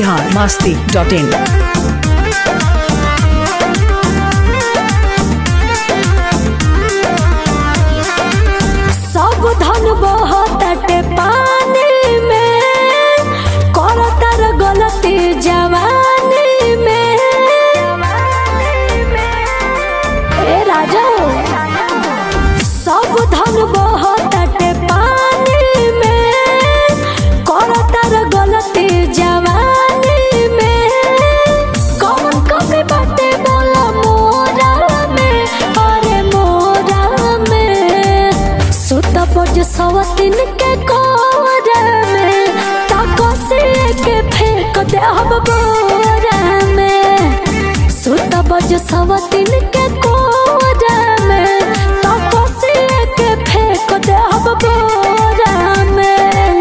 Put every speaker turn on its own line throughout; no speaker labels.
Bihar Masti dot in
सब धन बहताटे पानी में करतर गलती जवानी में ए राजा सब धन बहताटे पानी में करतर गलती जवानी में कौन कमी बाटे बोला मोरा में अरे मोरा में सुत पज सवतिन के कोरा में ताको से के फेंक दे हम बोरा में सुत पज सवतिन के कोरा में ताको से के फेंक दे हम बोरा में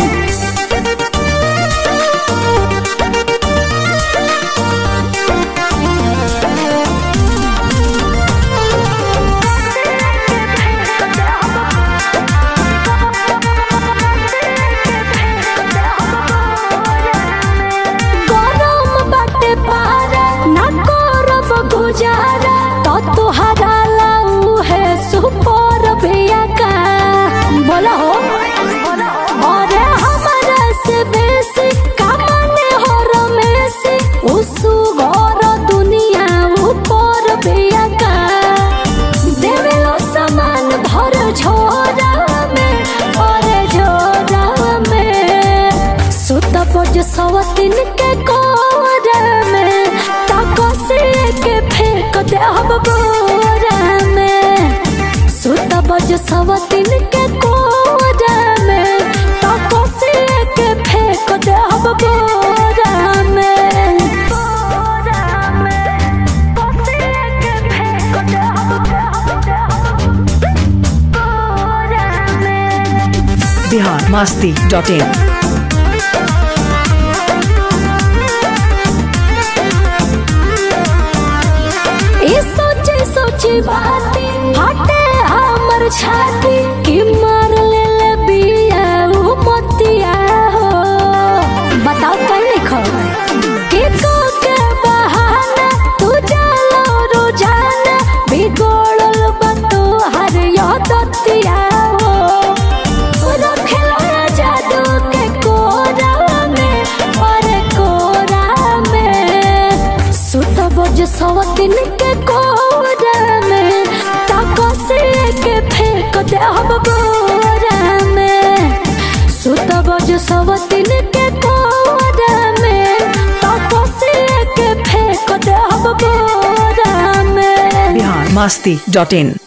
गरम बाटे पारा ना करब गुजारा तो तुहरा लाऊ है सुपर भैया का बोला हो अरे हमारा से बेसी कामने हो रमेसी उसु घर दुनिया ऊपर भैया का देवेलो सामान भर झोरा में अरे झोरा में सुत पज सवतिन के कोरा में ताको से के फेंक दे हम बोरा में सुत पज सवतिन के कोरा में ताको से के फेंक दे हम बोरा में बोरा में ताको से के फेंक दे हम बोरा में
बिहार मस्ती डॉट इन
ये सोचे सोचे बाती हटे हमर छाती कि मार ले ले बिया उ मतिया हो बताओ कहीं नहीं खो कि को के बहाना तू जालो रोजाना बिगोड़ल बतो हर यादतिया हो रखेला जादू के कोरा में अरे कोरा में सुत बज सवतिन के कोरा में ताको से के फेंक दे हम बोरा में सुत बज सवतिन के कोरा में ताको से के फेंक दे हम बोरा में
बिहार मस्ती डॉट इन